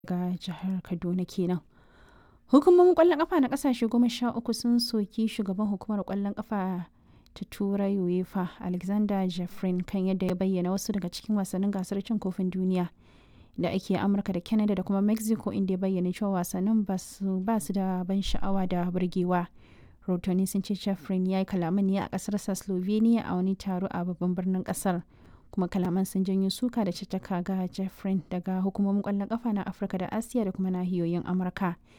ga jihar Kaduna kenan. Hukumomin ƙwallon ƙafa na ƙasashe goma sha uku sun soki shugaban hukumar ƙwallon ƙafa ta Turai UEFA Alexander Jeffrin kan yadda ya bayyana wasu daga cikin wasannin gasar cin kofin duniya da ake Amurka da Canada da kuma Mexico inda ya bayyana cewa wasannin ba su da ban sha'awa da burgewa. Rahotanni sun ce Jeffrin ya yi kalaman ne a ƙasarsa Slovenia a wani taro a babban birnin ƙasar. kuma kalaman sun janyo suka da caccaka ga Jeffrin daga hukumomin ƙwallon ƙafa na Afirka da Asiya da kuma nahiyoyin Amurka.